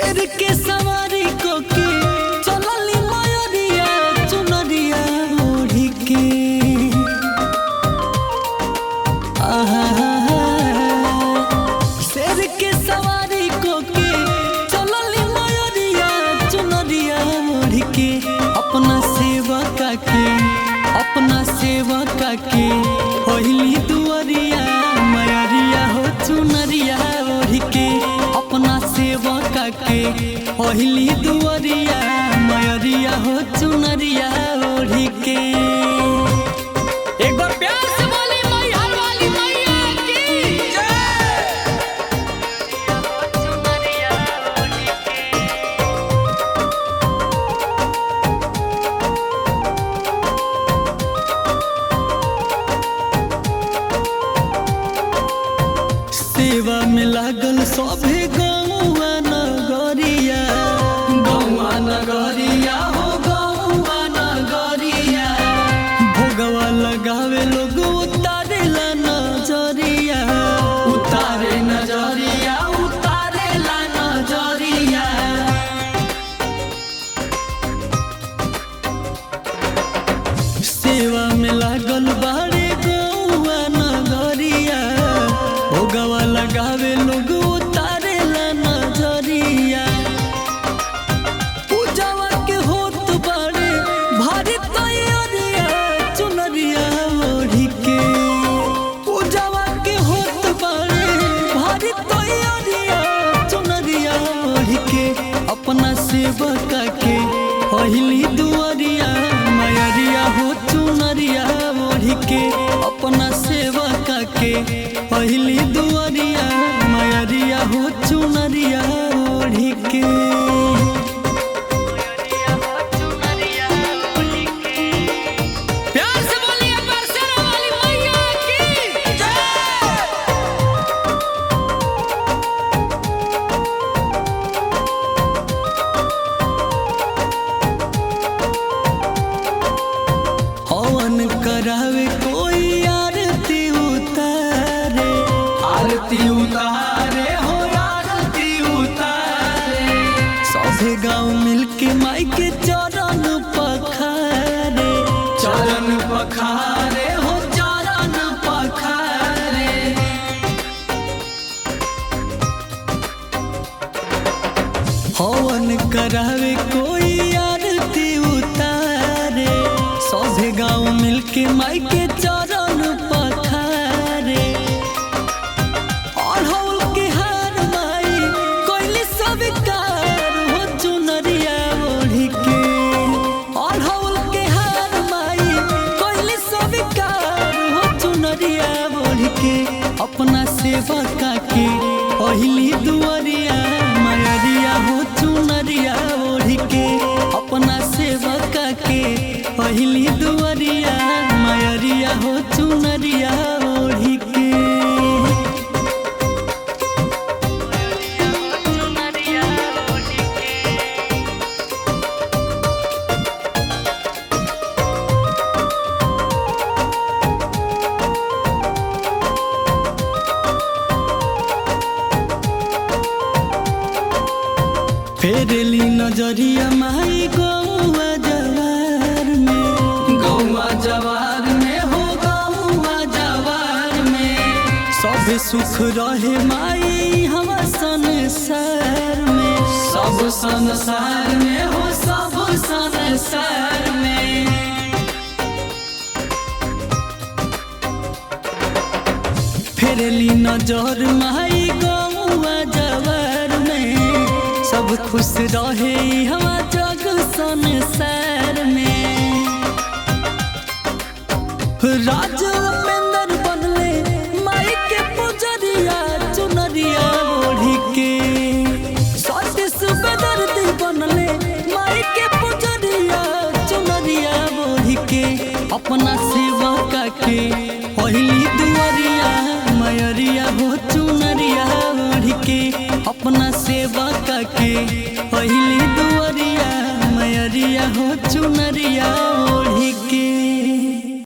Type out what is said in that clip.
शेर के सवारी को के चलली मयूरिया चुनरिया ओढ़ी के आहा शेर के सवारी को के चलली मयूरिया चुनरिया ओढ़ी के अपना सेवा का के अपना सेवा का के पहिली दुआरिया मयरिया हो चुनरिया ओढ़ी के अपना सेवा का के पहिली दुआरिया मयरिया हो चुनरिया ओढ़ी के एक बार प्यार से बोली मैहर वाली मैया की सेवा में लागल सभे गौआ नगरिया गौआ नगरिया हो गौआ नगरिया भोगवा लगावे लोग उतारे ला नजरिया उतारे नजरिया उतारे ला नजरिया सेवा में लागल बाड़े गौआ नगरिया भोगवा लगावे लोग उतारे ला नजरिया पूजावा के होत बाड़े भारी तैयारिया चुनरिया ओढ़ी के पूजावा के होत बाड़े भारी तैयारिया चुनरिया ओढ़ी के अपना सेवका के पहिली दुआरिया मयरिया हो चुनरिया ओढ़ी के अपना सेवका के पहिली दुआरिया मयरिया हो चुनरिया ओढ़ी के प्यार से बोलिए बरसेना वाली मैया की जय हवन करावे कोई आरती उतारे आरती उतारे हो आरती उतारे सभे गांव मिलके माई के चरण पखारे चरण पखारे हो चरण पखारे हवन करावे कोई आरती उतारे सभे गांव मिलके माई के चरण पखारे अढ़ौल के हार माई कोइली स्वीकार हो चुनरिया ओढ़ी के अढ़ौल के हार माई कोइली स्वीकार हो चुनरिया ओढ़ी के अपना सेवका के पहिली दुआरिया मयरिया हो चुनरिया ओढ़ी के अपना सेवका के पहिली दुआरिया मयरिया हो चुनरिया ओढ़ी के फेरली नजरिया माई गौआ जवार में गौआ जवार में हो गौआ जवार में सब सुख रहे माई हम संसार में सब संसार में हो सब संसार में फेरली नजर माई गौआ जवार में सब खुश रहे हवा जग संसार में राज उपेंद्र बनले माई के पुजरिया चुनरिया ओढ़ी के सती सुबेदर्दी बनले माई के पुजरिया चुनरिया ओढ़ी के अपना सेवा का के पहिली दुआरिया मयरिया हो चुनरिया ओढ़ी के अपना सेवा का के पहिली दुआरिया मयरिया हो चुनरिया ओढ़ी के